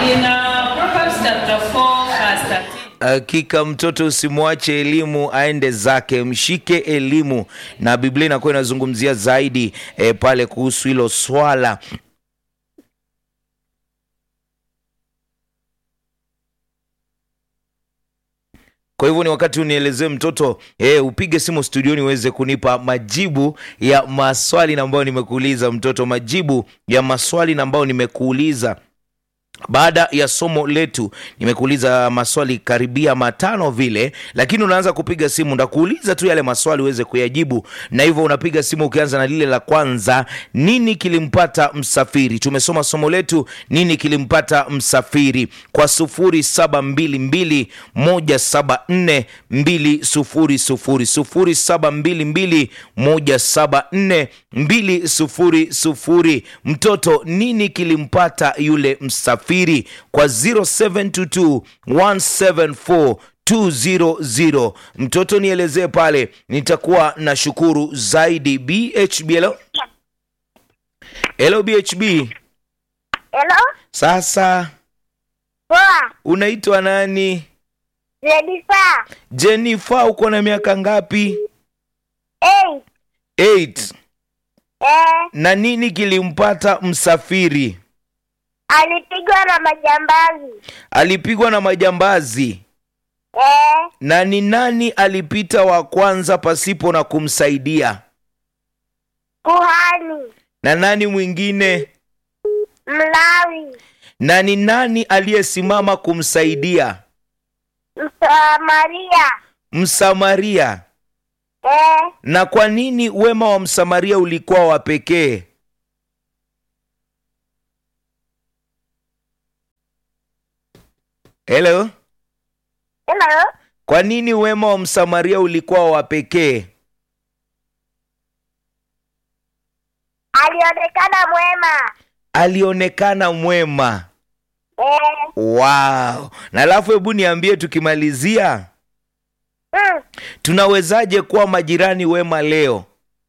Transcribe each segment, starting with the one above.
In uh, Proverbs chapter 4, verse 13. Hakika mtoto usimwache elimu aende zake, mshike elimu. Na Biblia inakuwa inazungumzia zaidi e, pale kuhusu hilo swala Kwa hivyo ni wakati unielezee mtoto eh, upige simu studioni uweze kunipa majibu ya maswali ambayo nimekuuliza mtoto, majibu ya maswali ambayo nimekuuliza baada ya somo letu nimekuuliza maswali karibia matano vile, lakini unaanza kupiga simu, ndakuuliza tu yale maswali uweze kuyajibu, na hivyo unapiga simu ukianza na lile la kwanza, nini kilimpata msafiri? Tumesoma somo letu nini kilimpata msafiri kwa sufuri saba mbili mbili moja saba nne mbili sufuri sufuri sufuri saba mbili mbili moja saba nne mbili sufuri sufuri. Mtoto, nini kilimpata yule msafiri? Kwa 0722 174 200. Mtoto, nielezee pale, nitakuwa na shukuru zaidi. BHB, hello hello, BHB. Hello? Sasa Poa. unaitwa nani? Jennifer. Jennifer, uko na miaka ngapi? Hey. 8. Eh, Na nini kilimpata msafiri? alipigwa na majambazi. Alipigwa na majambazi. Eh, Na ni nani alipita wa kwanza pasipo na kumsaidia? kuhani. Na nani mwingine? Mlawi. Na ni nani aliyesimama kumsaidia? Msamaria. Msamaria. Eh, Na kwa nini wema wa Msamaria ulikuwa wa pekee? Hello? hello? Kwa nini wema wa Msamaria ulikuwa wa pekee? Alionekana mwema. Alionekana mwema. Eh, Wow. Na alafu hebu niambie tukimalizia, mm, tunawezaje kuwa majirani wema leo?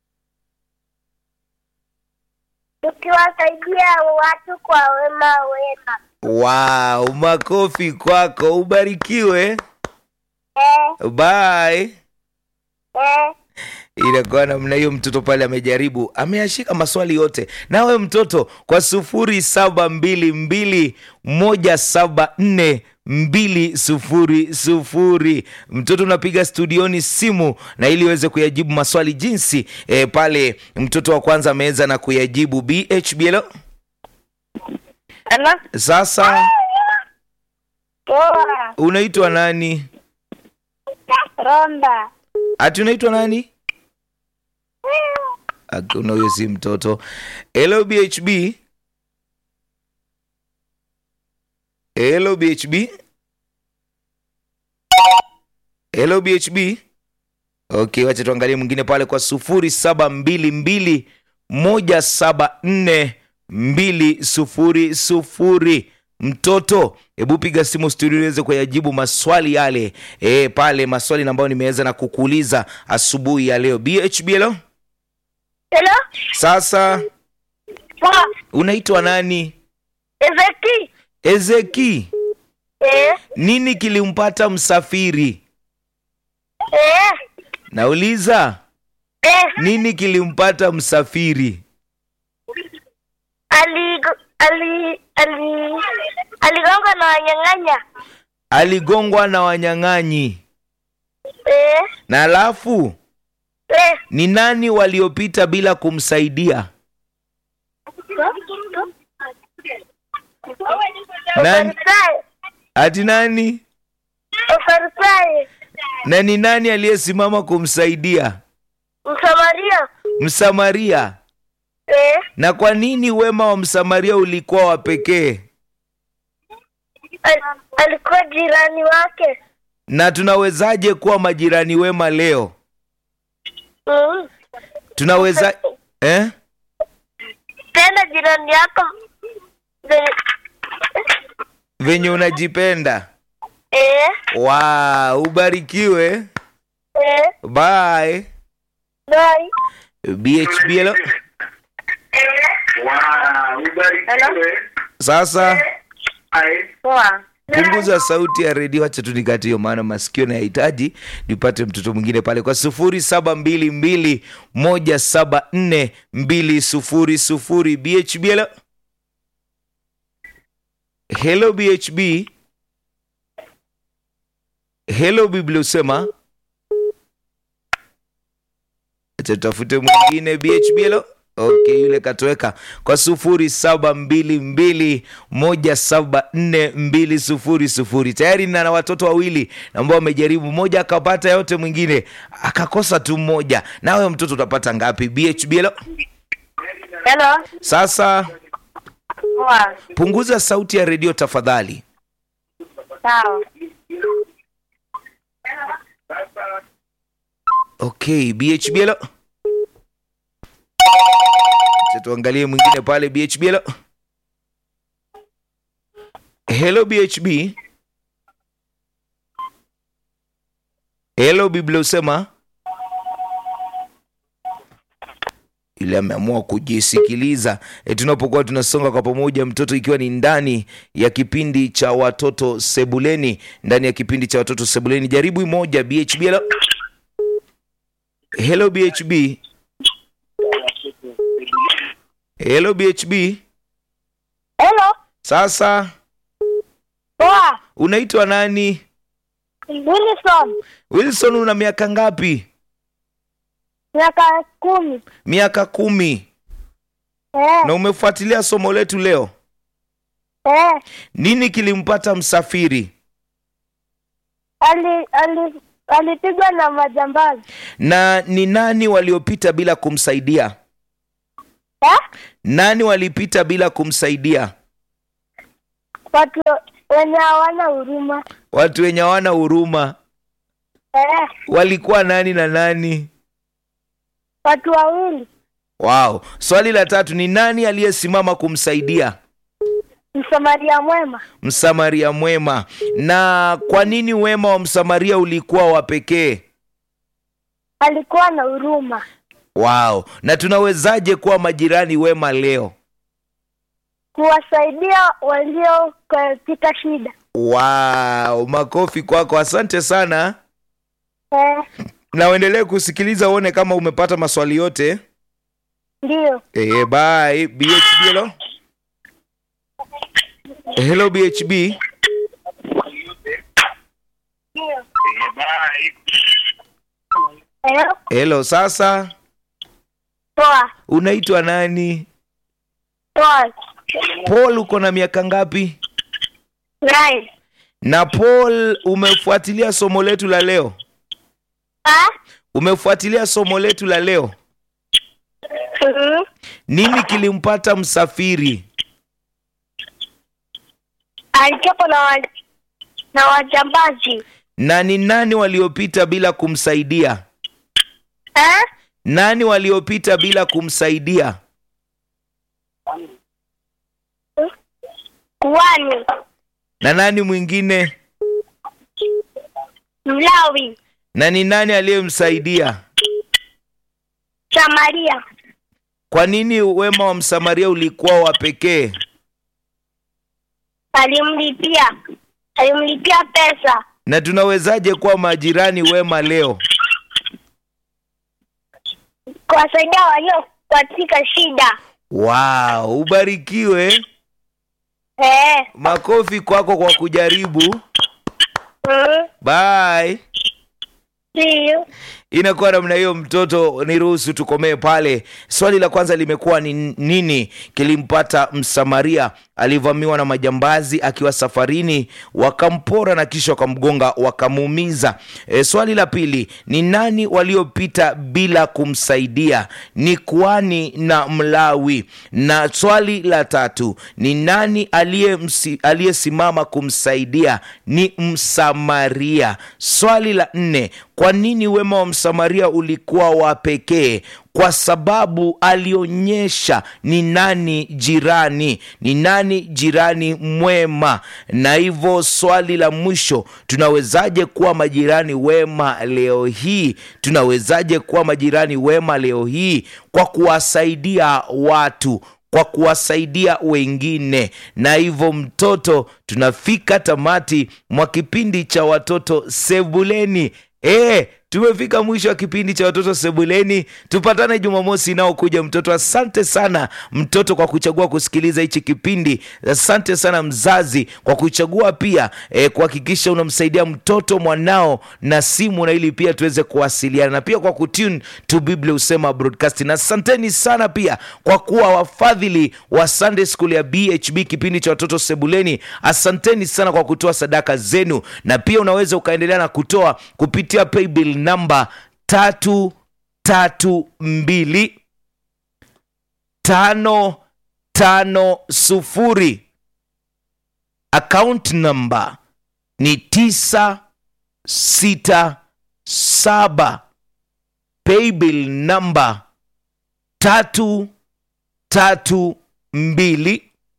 tukiwasaidia watu kwa wema wema. Wow, makofi kwako, ubarikiwe. Eh, Bye. eh, Inakuwa namna hiyo. Mtoto pale amejaribu, ameyashika maswali yote. Nawe mtoto, kwa sufuri saba mbili mbili moja saba nne mbili sufuri sufuri, mtoto unapiga studioni simu na ili uweze kuyajibu maswali jinsi e, pale mtoto wa kwanza ameweza na kuyajibu. BHBL hello? sasa, Poa. unaitwa nani? Ronda. Ati unaitwa nani? Hakuna, huyo si mtoto. Hello BHB. Hello BHB. Hello BHB. Okay, wacha tuangalie mwingine pale kwa sufuri saba mbili mbili moja saba nne mbili sufuri sufuri. Mtoto, hebu piga simu studio uweze kuyajibu maswali yale e, pale maswali ambayo nimeweza na kukuuliza asubuhi ya leo. BHB, hello? Hello? Sasa Poa. unaitwa nani? Ezeki. Ezeki. Eh, Nini kilimpata msafiri? eh, Nauliza, eh. nini kilimpata msafiri? Aligo- ali ali aligongwa na wanyang'anya. Aligongwa na wanyang'anyi. Eh, Na alafu eh. ni nani waliopita bila kumsaidia? Nani? Ufarisayo. Ati nani? Ufarisayo. Na ni nani aliyesimama kumsaidia? Msamaria. Msamaria. Eh, Na kwa nini wema wa Msamaria ulikuwa wa pekee? al, alikuwa jirani wake. Na tunawezaje kuwa majirani wema leo? Mm. Tunaweza eh? Tena jirani yako venye Venye unajipenda. eh, Wow, ubarikiwe. eh, Bye. bye. BHB hello? Hello? Sasa Poa. punguza sauti ya redio acha tu nikate hiyo maana masikio nayahitaji nipate mtoto mwingine pale kwa sufuri saba mbili mbili moja saba nne mbili sufuri sufuri bhb hello hello bhb hello biblia usema acha tutafute mwingine bhb hello okay yule katoweka kwa sufuri saba mbili mbili moja saba nne mbili sufuri sufuri tayari nina na watoto wawili ambao wamejaribu mmoja akapata yote mwingine akakosa tu mmoja nawe mtoto utapata ngapi bhb hello Hello. sasa Poa. punguza sauti ya redio tafadhali Sawa. okay bhb hello Acha tuangalie mwingine pale bhb hello hello bhb hello biblia usema yule ameamua kujisikiliza e, tunapokuwa tunasonga kwa pamoja mtoto ikiwa ni ndani ya kipindi cha watoto sebuleni ndani ya kipindi cha watoto sebuleni jaribu moja bhb hello hello bhb hello bhb Hello. sasa Poa. unaitwa nani Wilson. wilson una miaka ngapi Miaka kumi. miaka kumi Eh. na umefuatilia somo letu leo Eh. nini kilimpata msafiri Ali ali alipigwa na majambazi. na ni nani waliopita bila kumsaidia Eh? nani walipita bila kumsaidia Watu wenye hawana huruma. watu wenye hawana huruma Eh. walikuwa nani na nani Watu wawili. wow swali la tatu ni nani aliyesimama kumsaidia Msamaria mwema. msamaria mwema na kwa nini wema wa msamaria ulikuwa wa pekee Alikuwa na huruma. wow na tunawezaje kuwa majirani wema leo Kuwasaidia walio katika shida. wow makofi kwako asante sana Eh. na uendelee kusikiliza uone kama umepata maswali yote Ndio. Eh, bye bhb hello hello bhb Ndio. Eh. hello sasa Poa. unaitwa nani Poa. paul uko na miaka ngapi Nine. na paul umefuatilia somo letu la leo Ah? umefuatilia somo letu la leo Mhm. nini kilimpata msafiri Alikuwa na wa, na wajambazi. na ni nani waliopita bila kumsaidia Eh? nani waliopita bila kumsaidia Kuwani. na nani mwingine Mlawi. na ni nani aliyemsaidia Samaria. kwa nini wema wa msamaria ulikuwa wa pekee Alimlipia. Alimlipia pesa. na tunawezaje kuwa majirani wema leo Kuwasaidia walio katika shida. wow ubarikiwe Eh. makofi kwako kwa kujaribu Mhm. bye See you. inakuwa namna hiyo mtoto niruhusu tukomee pale swali la kwanza limekuwa ni nini kilimpata msamaria alivamiwa na majambazi akiwa safarini wakampora na kisha wakamgonga wakamuumiza e, swali la pili ni nani waliopita bila kumsaidia ni kuani na mlawi na swali la tatu ni nani aliyemsi- aliyesimama kumsaidia ni msamaria swali la nne kwa nini wema wa msamaria ulikuwa wa pekee kwa sababu alionyesha ni nani jirani ni nani jirani mwema na hivyo swali la mwisho tunawezaje kuwa majirani wema leo hii tunawezaje kuwa majirani wema leo hii kwa kuwasaidia watu kwa kuwasaidia wengine na hivyo mtoto tunafika tamati mwa kipindi cha watoto sebuleni e, tumefika mwisho wa kipindi cha watoto sebuleni tupatane jumamosi inaokuja mtoto asante sana mtoto kwa kuchagua kusikiliza hichi kipindi asante sana mzazi kwa kuchagua pia e, kuhakikisha unamsaidia mtoto mwanao na simu na ili pia tuweze kuwasiliana na pia kwa kutune to biblia usema broadcasting asanteni sana pia kwa kuwa wafadhili wa sunday school ya bhb kipindi cha watoto sebuleni asanteni sana kwa kutoa sadaka zenu na pia unaweza ukaendelea na kutoa kupitia paybill namba tatu tatu mbili tano tano sufuri account namba ni tisa sita saba paybill namba tatu tatu mbili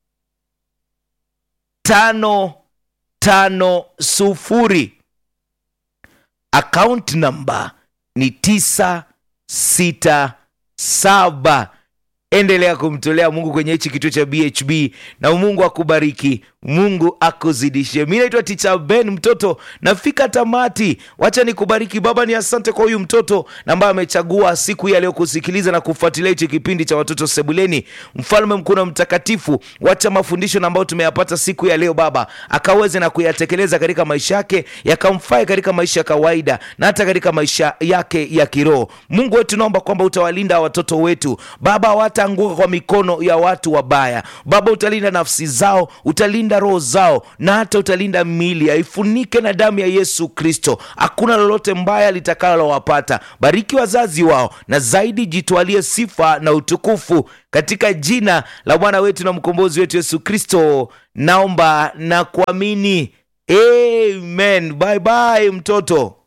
tano tano sufuri account namba ni tisa sita saba endelea kumtolea mungu kwenye hichi kituo cha bhb na mungu akubariki mungu akuzidishie mi naitwa ticha ben mtoto nafika tamati wacha nikubariki baba ni asante kwa huyu mtoto na ambaye amechagua siku hii ya leo kusikiliza na kufuatilia hichi kipindi cha watoto sebuleni mfalme mkuu na mtakatifu wacha mafundisho na ambayo tumeyapata siku ya leo baba akaweze na kuyatekeleza katika maisha yake yakamfae katika maisha ya kawaida na hata katika maisha yake ya kiroho mungu wetu naomba kwamba utawalinda watoto wetu baba hawataanguka kwa mikono ya watu wabaya baba utalinda nafsi zao utalinda roho zao na hata utalinda miili aifunike na damu ya yesu kristo hakuna lolote mbaya litakalowapata bariki wazazi wao na zaidi jitwalie sifa na utukufu katika jina la bwana wetu na mkombozi wetu yesu kristo naomba na kuamini amen bye bye mtoto